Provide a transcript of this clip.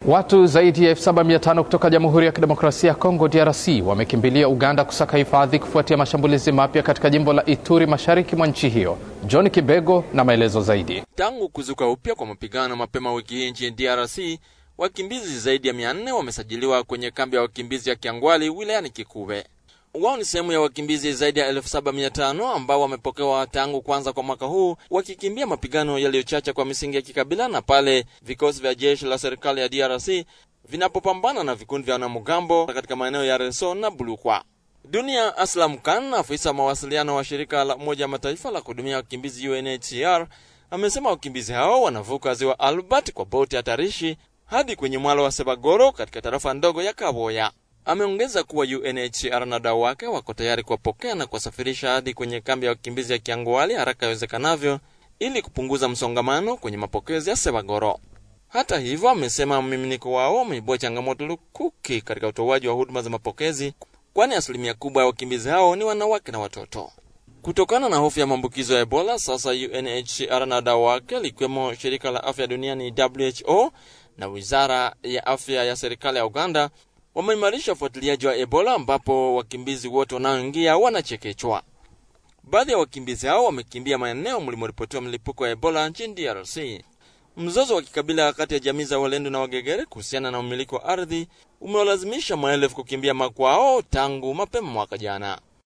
Watu zaidi ya 7500 kutoka Jamhuri ya Kidemokrasia ya Kongo DRC wamekimbilia Uganda kusaka hifadhi kufuatia mashambulizi mapya katika jimbo la Ituri mashariki mwa nchi hiyo. John Kibego na maelezo zaidi. Tangu kuzuka upya kwa mapigano mapema wiki hii nchini DRC, wakimbizi zaidi ya 400 wamesajiliwa kwenye kambi ya wakimbizi ya Kiangwali wilayani Kikuwe. Wao ni sehemu ya wakimbizi zaidi ya 7500 ambao wamepokewa tangu kwanza kwa mwaka huu wakikimbia mapigano yaliyochacha kwa misingi ya kikabila na pale vikosi vya jeshi la serikali ya DRC vinapopambana na vikundi vya wanamgambo katika maeneo ya Reso na Bulukwa. Dunia Aslam Khan, afisa mawasiliano wa shirika la Umoja wa Mataifa la kuhudumia wakimbizi UNHCR, amesema wakimbizi hao wanavuka ziwa Albert kwa boti hatarishi hadi kwenye mwalo wa Sebagoro katika tarafa ndogo ya Kaboya. Ameongeza kuwa UNHCR na wadau wake wako tayari kuwapokea na kuwasafirisha hadi kwenye kambi ya wakimbizi ya Kiangwali haraka iwezekanavyo ili kupunguza msongamano kwenye mapokezi ya Sebagoro. Hata hivyo, amesema mmiminiko wao umeibua changamoto lukuki katika utoaji wa huduma za mapokezi, kwani asilimia kubwa ya wakimbizi hao ni wanawake na watoto. Kutokana na hofu ya maambukizo ya Ebola, sasa UNHCR na wadau wake likiwemo shirika la afya duniani WHO na wizara ya afya ya serikali ya Uganda wameimarisha ufuatiliaji wa Ebola ambapo wakimbizi wote wanaoingia wanachekechwa. Baadhi ya wakimbizi hao wamekimbia maeneo mlimoripotiwa mlipuko wa Ebola nchini DRC. Mzozo wa kikabila kati ya jamii za Walendu na Wagegere kuhusiana na umiliki wa ardhi umewalazimisha maelfu kukimbia makwao tangu mapema mwaka jana.